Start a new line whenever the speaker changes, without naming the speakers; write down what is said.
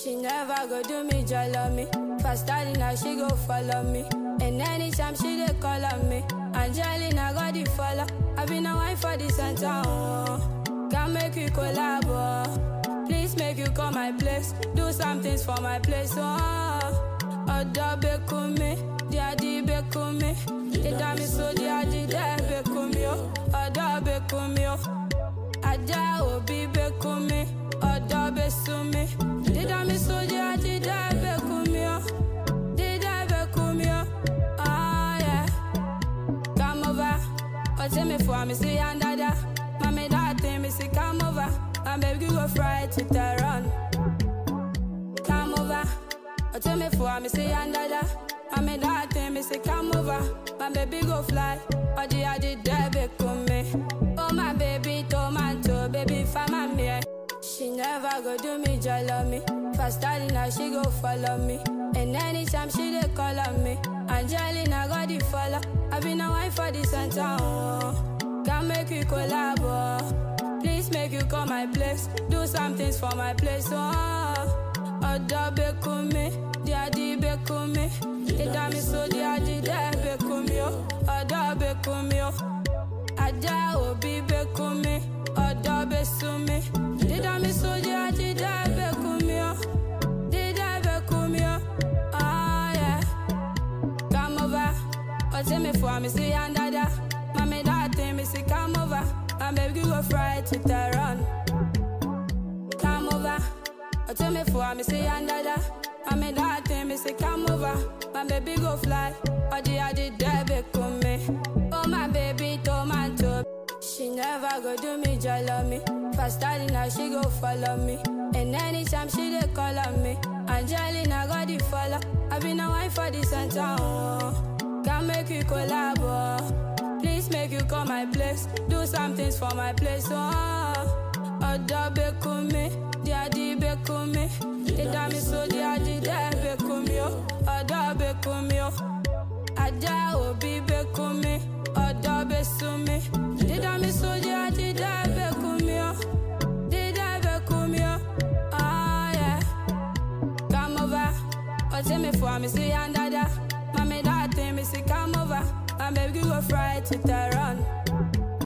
She never go do me, jolly me. Faster than her, she go follow me. And anytime she dey call on me, Angelina got the follow. I been a wife for the center. Oh. Can make you collab. Oh. Please make you call my place. Do some things for my place. Oh. Odo bekumi, diadi bekumi. Ida mi so diadi de bekumi. Oh. Odo bekumi. Oh. Ada obi bekumi. Odo besumi. Dida mi so diadi de bekumi. Oh. Dida bekumi. Oh. Ah yeah. Come over. Oh, tell me for me, see and dada. Mommy, that thing, me see, come over. My baby, you go fry to the run. Come over. Oh, tell me for me, see and dada. Mommy, that thing, me see, come over. My baby, go fly. Oh, the adi debe me. Oh, my baby, tomato, baby, fama me. She never go do me, jolly me. Faster than her, she go follow me. And anytime she dey call on me, Angelina got the follow. I been a wife for the center. Oh. Can make you collab. Oh. Please make you call my place. Do some things for my place. Oh. Odo bekumi, diadi bekumi. Ida mi so diadi de bekumi. Oh. Odo bekumi. Oh. Ada obi bekumi. Odo besumi. Dida mi so diadi de bekumi. Oh. Dida bekumi. Oh. Ah yeah. Come over. Oh, tell me for me, see and dada. Mommy, that thing, me see, come over. My baby, you go fry to the run. Come over. Oh, tell me for me, see and dada. Mommy, that thing, me see, come over. My baby, go fly. Oh, the adi debe me. Oh, my baby, tomato. She never go do me, jolly me. Faster than her, she go follow me. And anytime she dey call on me, Angelina got the follow. I been a wife for the center. Oh. Can make you collab. Oh. Please make you call my place. Do some things for my place. Oh. Odo bekumi, diadi bekumi. Ida mi so diadi de bekumi. Oh. Odo bekumi. Oh. Ada obi bekumi, odo besumi. Dida mi so diadi de bekumi. Oh. Dida bekumi. Oh. Ah yeah. Come over. Oh, tell me for me, see and dada. Mommy, that thing, me see, come over. My baby, you go fry to the run.